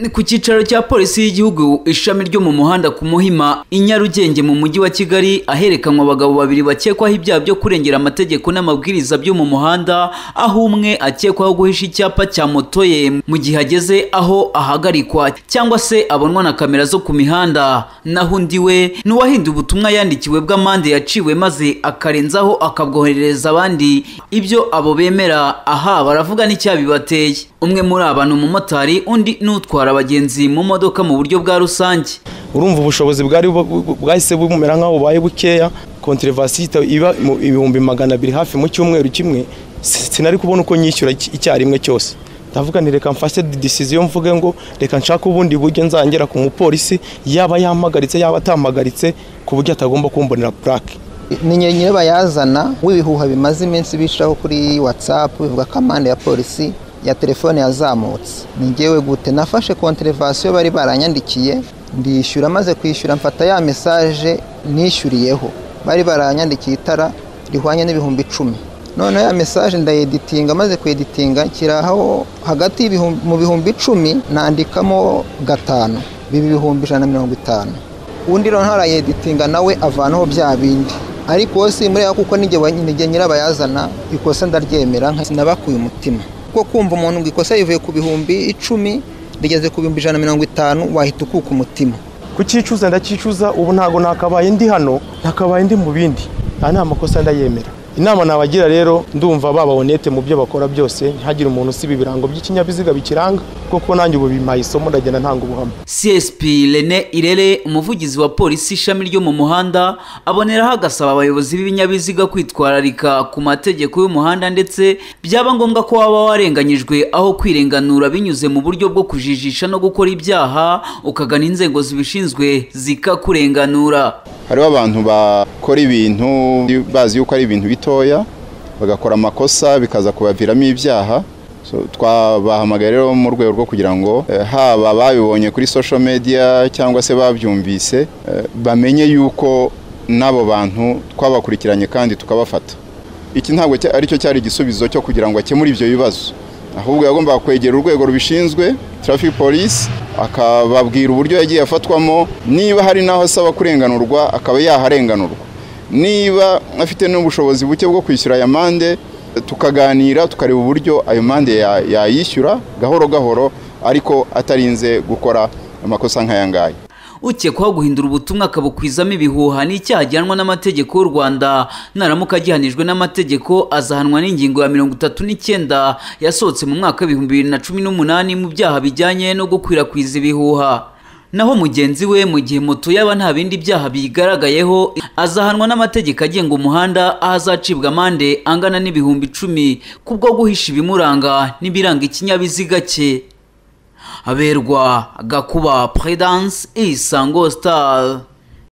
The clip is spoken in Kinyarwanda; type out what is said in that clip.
Ni ku cyicaro cya polisi y'igihugu ishami ryo mu muhanda ku Muhima i Nyarugenge mu mujyi wa Kigali aherekanwa abagabo babiri bakekwaho ibyaha byo kurengera amategeko n'amabwiriza byo mu muhanda aho umwe akekwaho guhisha icyapa cya moto ye mu gihe ageze aho ahagarikwa cyangwa se abonwa na kamera zo ku mihanda naho undi we ni uwahinduye ubutumwa yandikiwe bw'amande yaciwe maze akarenzaho akabwoherereza abandi ibyo abo bemera aha baravuga n'icyabibateye umwe muri aba ni umumotari undi ni utwara abagenzi mu modoka mu buryo bwa rusange urumva ubushobozi bwari bu- bu- bwahise bumera nk'aho bubaye bukeya kontrevasi iba mu ibihumbi magana abiri hafi mu cyumweru kimwe si- sinari kubona uko nyishyura ic- icyarimwe cyose ndavuga nti reka mfashe decision mvuge ngo reka nshake ubundi buryo nzangera ku mupolisi yaba yampagaritse yaba atampagaritse ku buryo atagomba kumbonera plaque ni nyenyine bayazana w'ibihuha bimaze iminsi bicaho kuri watsapu bivuga ko amande ya polisi ya telefone yazamutse ni njyewe gute nafashe konterevasiyo bari baranyandikiye ndishyura maze kwishyura mfata ya mesaje nishyuriyeho bari baranyandikiye itara rihwanye n'ibihumbi icumi noneho ya mesaje ndayeditinga maze kuyeditinga kiraho hagati y'ibihumbi- mu bihumbi icumi nandikamo gatanu biba ibihumbi ijana na mirongo itanu undi rero ntarayeditinga nawe avanaho bya bindi ariko wowe simureba kuko nijye wa- nijye nyirabayazana ikosa ndaryemera nka sinabakuye umutima kuko kumva umuntu ngo ikosa rivuye ku bihumbi icumi rigeze ku bihumbi ijana na mirongo itanu wahita ukuka umutima kucyicuza ndacyicuza ubu ntago nakabaye ndi hano nakabaye ndi mu bindi aya ni amakosa ndayemera inama nabagira rero ndumva baba honete mu byo bakora byose ntihagire umuntu usiba ibirango by'ikinyabiziga bikiranga kuko nanjye ubu bimpaye isomo ndagenda ntanga ubuhamya CSP Rene Irere umuvugizi wa polisi ishami ryo mu muhanda aboneraho agasaba abayobozi b'ibinyabiziga kwitwararika ku mategeko y'umuhanda ndetse byaba ngombwa ko waba warenganyijwe aho kwirenganura binyuze mu buryo bwo kujijisha no gukora ibyaha ukagana inzego zibishinzwe zikakurenganura hariho abantu bakora ibintu bazi yuko ari ibintu bitoya bagakora amakosa bikaza kubaviramo ibyaha So, twabahamagaye rero mu rwego rwo kugira ngo eh, haba babibonye kuri social media cyangwa se babyumvise eh, bamenye yuko n'abo bantu twabakurikiranye kandi tukabafata iki ntabwo cya- aricyo cyari igisubizo cyo kugira ngo akemure ibyo bibazo ahubwo yagombaga kwegera urwego rubishinzwe traffic police akababwira uburyo yagiye afatwamo niba hari n'aho asaba kurenganurwa akaba yaharenganurwa niba afite n'ubushobozi buke bwo kwishyura aya mande tukaganira tukareba uburyo ayo mande ya- yayishyura gahoro gahoro ariko atarinze gukora amakosa nk'aya ngaya ukekwaho guhindura ubutumwa akabukwizamo ibihuha ni icyaha gihanwa n'amategeko y'u rwanda naramuka agihanijwe n'amategeko azahanwa n'ingingo ya mirongo itatu n'icyenda yasohotse mu mwaka w'ibihumbi bibiri na cumi n'umunani mu byaha bijyanye no gukwirakwiza ibihuha naho mugenzi we mu gihe moto yaba nta bindi byaha biyigaragayeho azahanwa n'amategeko agenga umuhanda aho azacibwa amande angana n'ibihumbi icumi kubwo guhisha ibimuranga n'ibiranga ikinyabiziga cye haberwa gakuba prudence isango star